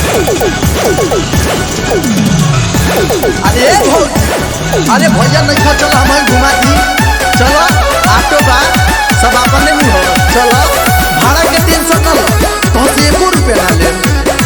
अरे भौजी अरे भैया नहीं खा चलो हमें घुमा दी चलो ऑटो बा सब अपने में हो चलो भाड़ा के तीन सौ कर तो से एको रुपया ना ले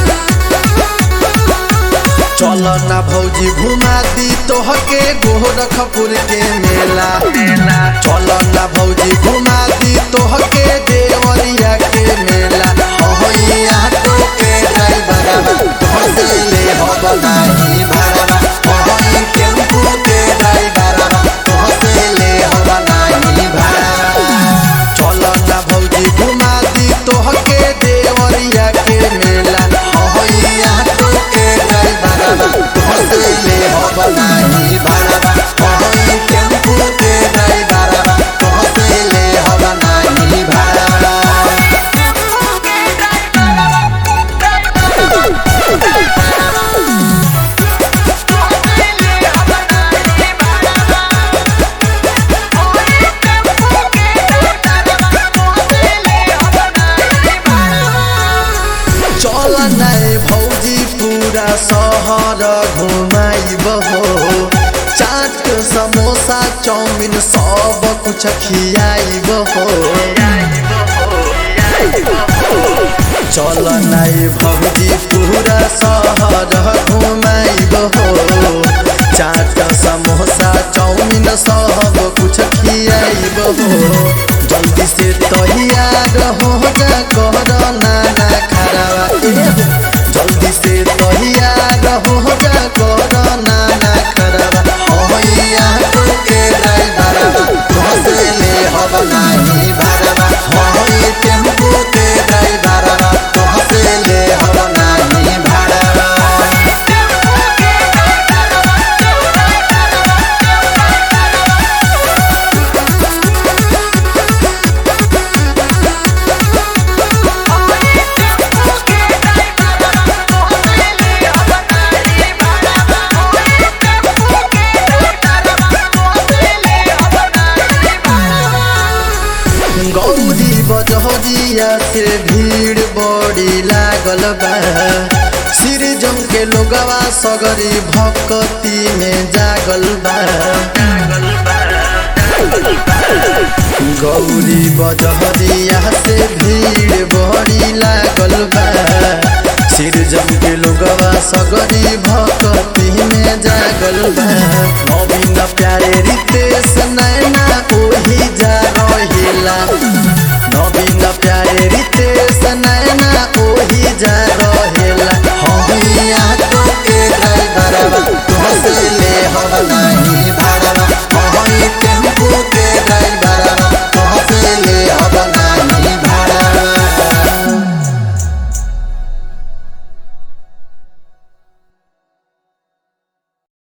चलो ना भौजी घुमा दी तोहके गोरखपुर के मेला चलो ना भौजी घुमा दी तोहके देवरिया के मेला हो यहाँ तो के ड्राइवर तोहसे ले हो बनाई भाड़ा हो टेम्पू के ड्राइवर तोहसे ले हो बनाई भाड़ा चलो ना भौजी घुमा दी तोहके देवरिया के मेला हो यहाँ तो के ड्राइवर तोहसे ले हो बनाई भाड़ा हो टेम्पू के ड्राइवर तोहसे ले हो बनाई भाड़ा चल नहीं भौजी पूरा शहर घुमाइब हो चाट समोसा चाउमिन सब कुछ खियाइब हो चल नहीं भौजी पूरा शहर घुमाइब हो चाट समोसा चाउमिन सब कुछ खियाइब हो जल्दी से तैयार हो जा कर नाना खराबा ए हो। जल्दी से तैयार हो जा कर नाना खराबा हो यहाँ तो के ड्राइवर तोहसे ले हो बनाई भाड़वा हो टेम्पू के ड्राइवर तोहसे ले हो बनाई भाड़वा गौरी बजहरिया से भीड़ बड़ी लागल बा सिर जम के लोगवा सगरी भक्ति में जागल बा गौरी बजहरिया से भीड़ बड़ी लागल बा सिर जम के लोगवा सगरी भक्ति में जागल बा नवीन प्यारे रीते